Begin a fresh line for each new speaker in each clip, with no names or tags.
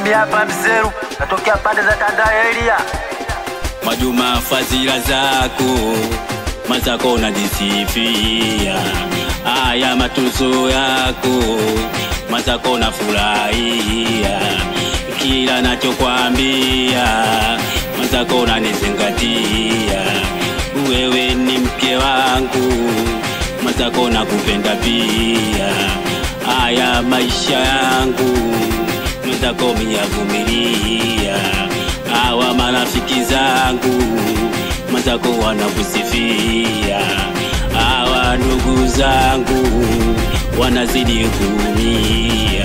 mimi hapa Mseru, natokea pande za Tandaelia.
Mwajuma, fadhila zako mazako najisifia, haya matuzo yako mazako na furahia, kila nachokwambia mazako nanizingatia, wewe ni mke wangu mazako nakupenda pia, haya maisha yangu mazako miyavumilia hawa marafiki zangu mwenzako wanakusifia, hawa ndugu zangu wanazidi kuumia,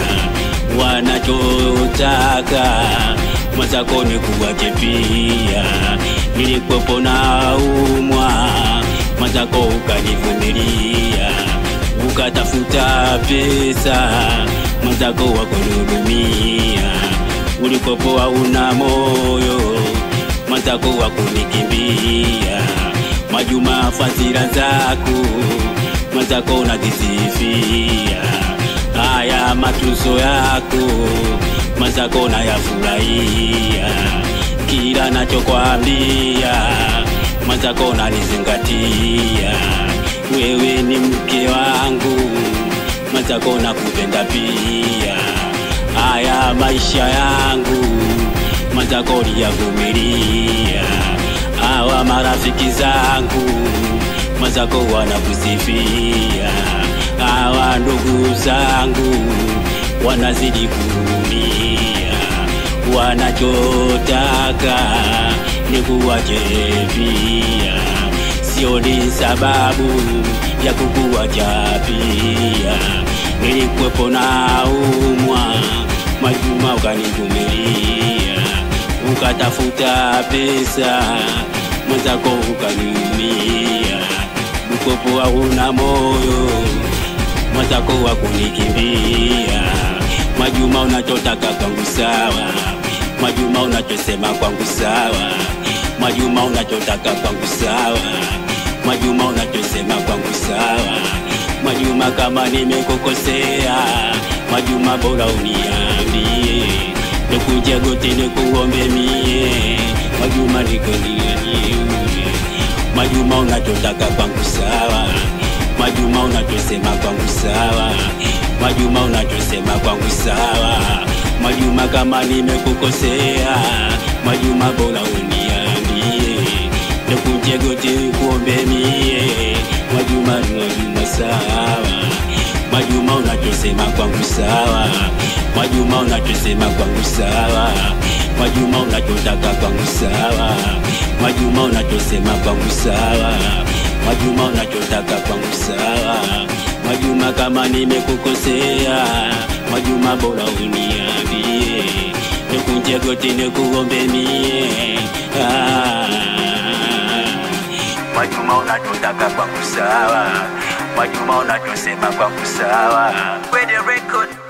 wanachotaka mwenzako ni kuwache pia. Nilikuwepo na umwa mwenzako ukanivumilia, ukatafuta pesa mwenzako wakunihudumia ulikopo hauna moyo mwenzako wa kunikimbia. Mwajuma, fadhila zako mwenzako unajisifia, haya matuzo yako mwenzako nayafurahia, kila nachokwambia mwenzako nanizingatia. Wewe ni mke wangu mwenzako nakupenda pia haya maisha yangu mwenzako liyavumilia, hawa marafiki zangu mwenzako wanakusifia, hawa ndugu zangu wanazidi kuumia, wanachotaka ni kuwache pia, sioni sababu ya kukuwacha pia nilikuwepo na umwa Mwajuma, ukanivumilia ukatafuta pesa mwenzako ukaniumia, ukopo hauna moyo mwenzako wa kunikimbia. Mwajuma, unachotaka kwangu sawa, Mwajuma, unachosema kwangu sawa, Mwajuma, unachotaka kwangu sawa, Mwajuma, unachosema kwangu sawa Mwajuma, kama nimekukosea, Mwajuma, bora uniambie, nikuje goti nikuombe mie, Mwajuma, nikonianie Mwajuma, unachotaka kwangu sawa, Mwajuma, unachosema kwangu sawa, Mwajuma, unachosema kwangu sawa, Mwajuma, kama nimekukosea, Mwajuma, bora uniambie, nikuje goti nikuombe mie, Mwajuma, Mwajuma sawa Mwajuma, unachosema kwangu sawa Mwajuma, unachosema kwangu sawa Mwajuma, unachotaka kwangu sawa Mwajuma, unachosema kwangu sawa Mwajuma, unachotaka kwangu sawa Mwajuma, kama nimekukosea Mwajuma, bora uniambie, nikunje goti nikuombe mie ah. Mwajuma, unachotaka kwangu sawa Mwajuma, unachosema kwangu sawa
Kwenye record